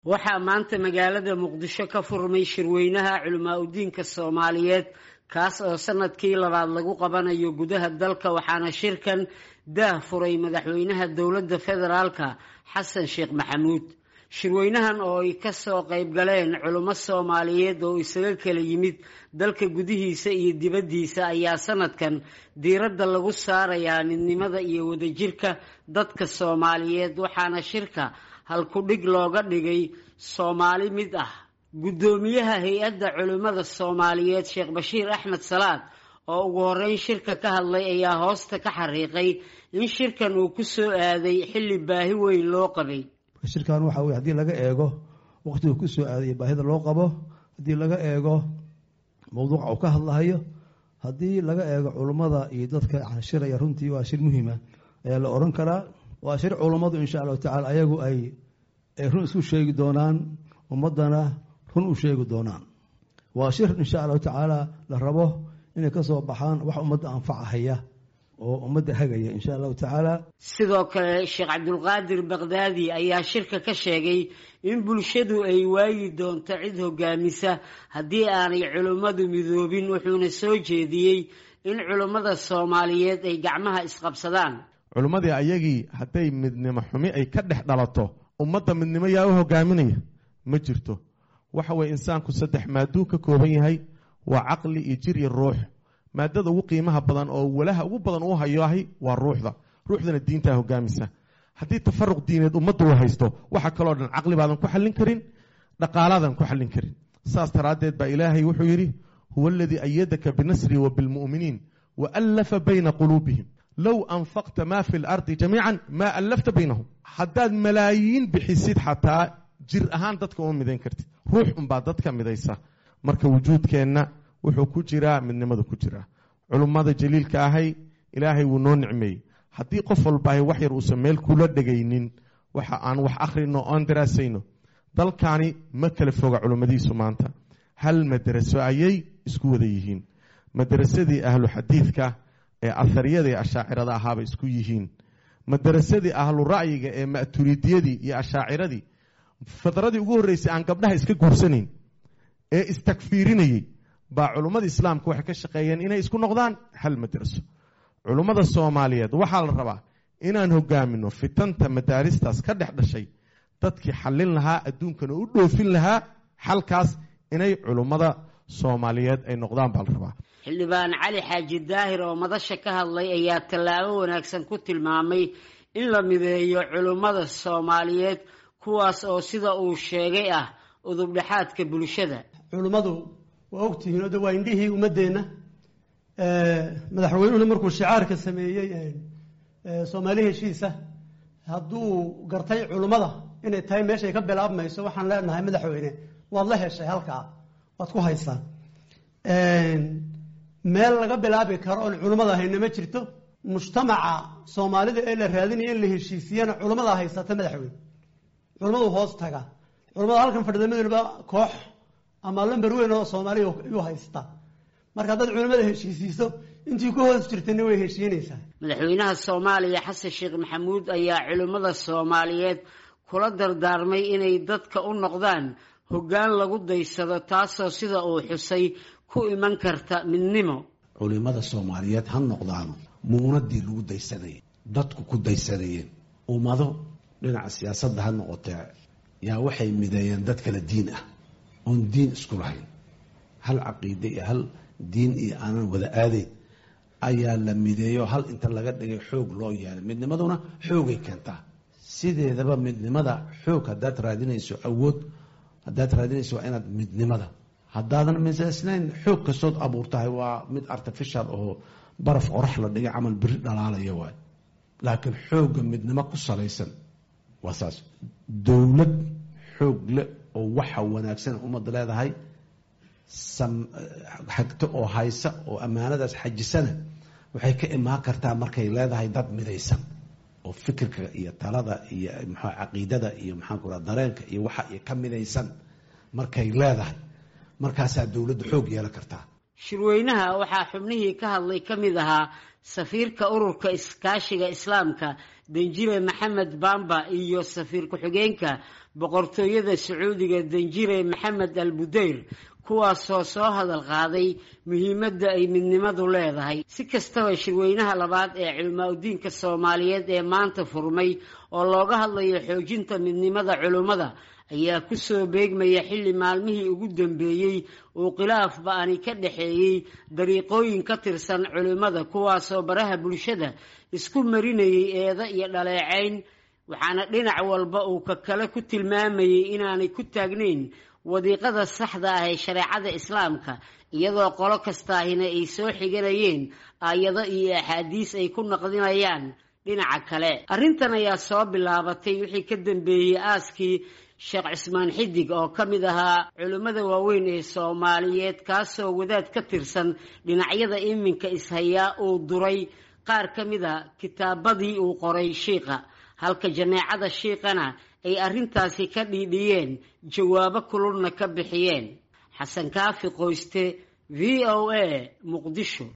waxaa maanta magaalada muqdisho ka furmay shirweynaha culimaa udiinka soomaaliyeed kaas oo sanadkii labaad lagu qabanayo gudaha dalka waxaana shirkan daah furay madaxweynaha dowladda federaalka xasan sheekh maxamuud shirweynahan oo ay kasoo qayb galeen culimo soomaaliyeed oo isaga kala yimid dalka gudihiisa iyo dibaddiisa ayaa sanadkan diiradda lagu saarayaa midnimada iyo wadajirka dadka soomaaliyeed waxaana shirka halku-dhig looga dhigay soomaali mid ah guddoomiyaha hay-adda culimmada soomaaliyeed sheekh bashiir axmed salaad oo ugu horeyn shirka ka hadlay ayaa hoosta ka xariiqay in shirkan uu ku soo aaday xilli baahi weyn loo qabay shirkan waxa weye haddii laga eego waqtigu ku soo aaday baahida loo qabo haddii laga eego mawduuca uu ka hadlahayo haddii laga eego culummada iyo dadka shiraya runtii waa shir muhiima ayaa la oran karaa waa shir culummadu insha allahu tacala ayagu ay run isku sheegi doonaan ummadana run u sheegi doonaan waa shir insha allahu tacaala la rabo inay ka soo baxaan wax ummadda anfacahaya oo ummadda hagaya insha allahu tacaala sidoo kale sheekh cabdulqaadir bakdaadi ayaa shirka ka sheegay in bulshadu ay waayi doonto cid hogaamisa haddii aanay culimmadu midoobin wuxuuna soo jeediyey in culimmada soomaaliyeed ay gacmaha isqabsadaan culimmadii ayagii hadday midnimo xumi ay ka dhex dhalato ummadda midnimo yaa u hogaaminaya ma jirto waxa weye insaanku saddex maaduu ka kooban yahay waa caqli iyo jir iyo ruux maadada ugu qiimaha badan oo walaha ugu badan uu hayoahay waa ruuxda ruuxdana diintaa hogaamisa haddii tafaruq diineed ummadda uu haysto waxa kaloo dhan caqli baadan ku xallin karin dhaqaalaadan ku xallin karin saas daraaddeed baa ilaahay wuxuu yidhi huwa aladii ayadaka binasri wa bilmu'miniin wa allafa bayna quluubihim low anfaqta maa fi lardi jamiican maa allafta baynahum haddaad malaayiin bixisid xataa jir ahaan dadka uma midayn kartid ruux unbaa dadka midaysa marka wujuudkeenna wuxuu ku jiraa midnimada ku jiraa culummada jaliilka ahay ilaahay wuu noo nicmeeyey haddii qof walbaahay wax yar uusan meel kula dhegaynin waxa aan wax akhrino oon daraasayno dalkani ma kala foga culummadiisu maanta hal madaraso ayay isku wada yihiin madarasadii ahlu xadiidka ee ahariyada ee ashaacirada ahaabay isku yihiin madarasadii ahlu ra'yiga ee ma'turidiyadii iyo ashaaciradii fadradii ugu horreysay aan gabdhaha iska guursanayn ee istakfiirinayey baa culummada islaamka waxay ka shaqeeyeen inay isku noqdaan hal madraso culummada soomaaliyeed waxaa la rabaa inaan hogaamino fitanta madaaristaas ka dhex dhashay dadkii xallin lahaa adduunkana u dhoofin lahaa xalkaas inay culummada soomaaliyeed ay noqdaan baa la rabaa xildhibaan cali xaaji daahir oo madasha ka hadlay ayaa tallaabo wanaagsan ku tilmaamay in la mideeyo culummada soomaaliyeed kuwaas oo sida uu sheegay ah udubdhexaadka bulshada culummadu waa ogtihiin oo de waa indhihii ummaddeenna madaxweynuhuna markuu shicaarka sameeyey soomaali heshiisa hadduu gartay culummada inay tahay meeshay ka bilaabmayso waxaan leenahay madaxweyne waad la heshay halkaa waad ku haysaa meel laga bilaabi karo oon culummada hayna ma jirto mujtamaca soomaalida ee la raadinaya in la heshiisiyana culummada haysata madaxweyne culummadu hoos taga culummada halkan fadhida midnaba koox ama lamber weyn oo soomaaliya yuu haystaa marka haddaad culimmada heshiisiiso intii ku hoos jirtana way heshiinaysaa madaxweynaha soomaaliya xasan sheekh maxamuud ayaa culimmada soomaaliyeed kula dardaarmay inay dadka u noqdaan hoggaan lagu daysado taasoo sida uu xusay ku iman karta midnimo culimada soomaaliyeed ha noqdaano muunadii lagu daysanayay dadku ku daysanayeen ummado dhinaca siyaasadda ha noqotee yaa waxay mideeyeen dad kala diin ah oon diin isku lahayn hal caqiide iyo hal diin iyo aanan wada aadayn ayaa la mideeyo hal inta laga dhigay xoog loo yeelay midnimaduna xoogay keentaa sideedaba midnimada xoog haddaad raadinayso awood haddaad raadinayso waa inaad midnimada haddaadan misaysnayn xoog kastood abuurtahay waa mid artificial oo baraf qorax la dhigay camal beri dhalaalaya waay laakiin xoogga midnimo ku salaysan waa saas dowlad xoog le oo waxa wanaagsan ummadda leedahay xagto oo haysa oo ammaanadaas xajisana waxay ka imaan kartaa markay leedahay dad midaysan oo fikirka iyo talada iyo mxua caqiidada iyo maxaanku raa dareenka iyo waxa iyo ka midaysan markay leedahay markaasaa dowladda xoog yeelan kartaa shirweynaha waxaa xubnihii ka hadlay ka mid ahaa safiirka ururka iskaashiga islaamka danjire maxamed bamba iyo safiir ku-xigeenka boqortooyada sacuudiga danjire maxamed al budeyr kuwaasoo soo hadal qaaday muhiimadda ay midnimadu leedahay si kastaba shirweynaha labaad ee culimaa-udiinka soomaaliyeed ee maanta furmay oo looga hadlayo xoojinta midnimada culimmada ayaa kusoo beegmaya xilli maalmihii ugu dambeeyey uu khilaaf ba-ani ka dhexeeyey dariiqooyin ka tirsan culimmada kuwaasoo baraha bulshada isku marinayay eedo iyo dhaleecayn waxaana dhinac walba uu ka kale ku tilmaamayay inaanay ku taagnayn wadiiqada saxda ah ee shareecada islaamka iyadoo qolo kastaahina ay soo xiganayeen aayado iyo axaadiis ay ku naqdinayaan dhinaca kale arrintan ayaa soo bilaabatay wixii ka dambeeyey aaskii sheekh cismaan xidig oo ka mid ahaa culimmada waaweyn ee soomaaliyeed kaasoo wadaad ka tirsan dhinacyada iminka ishayaa uu duray qaar ka mid a kitaabadii uu qoray shiiqa halka janeecada shiiqana ay arrintaasi ka dhiidhiyeen jawaabo kululna ka bixiyeen xasan kaafi qoyste v o a muqdisho